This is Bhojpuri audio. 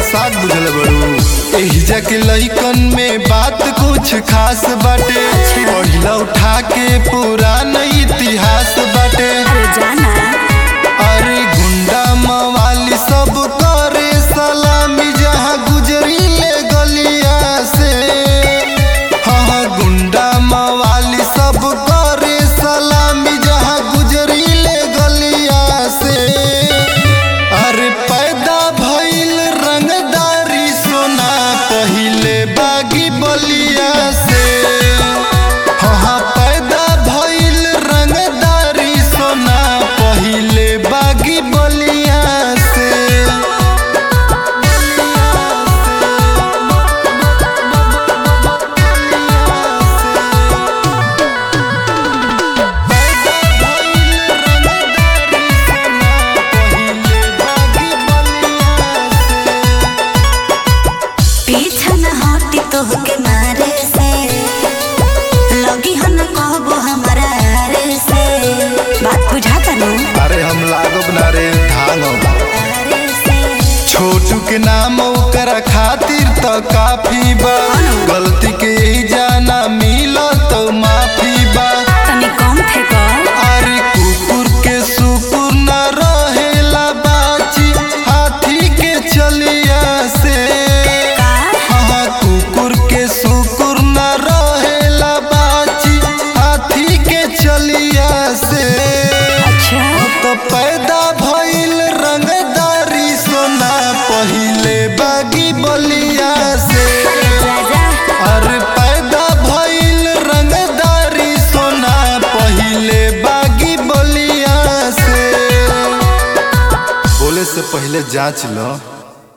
मजाक बुझल बड़ू एहिजा के लइकन में बात कुछ खास बाटे पहिला उठा के पुरान इतिहास बाटे अरे जाना अरे गुंडा मवाली सब करे सलामी जहाँ गुजरी ले गलिया से हाँ हाँ गुंडा मवाली सब करे सलामी जहाँ गुजरी ले गलिया से अरे पैदा भइल रंगदारी सोना पहिले बागी बलिया से हाँ हाँ पैदा भइल रंगदारी सोना पहिले बागी बलिया से पैदा भइल रंगदारी सोना पहिले बागी बलिया से पीछा न हटी तोहके मारे से लगी हन कहबो हमारा रे से बात बुझाता नु अरे हम लागब ना रे धांगब रे से छोटू के नाम ओकरा खातिर त काफी बा गलती के ही जाना मिल तो माफी बा तनी कम फेंको अरे कुकुर के सुकुर न रहेला बाची हाथी के चलिया से का हाँ कुकुर के सुकुर न रहेला बाची हाथी के चलिया से अच्छा तो पैदा भइल रंगदारी सोना पहिले बागी बलिया से जा जा अरे पैदा भइल रंगदारी सोना पहिले बागी बलिया से बोले से पहले जांच लो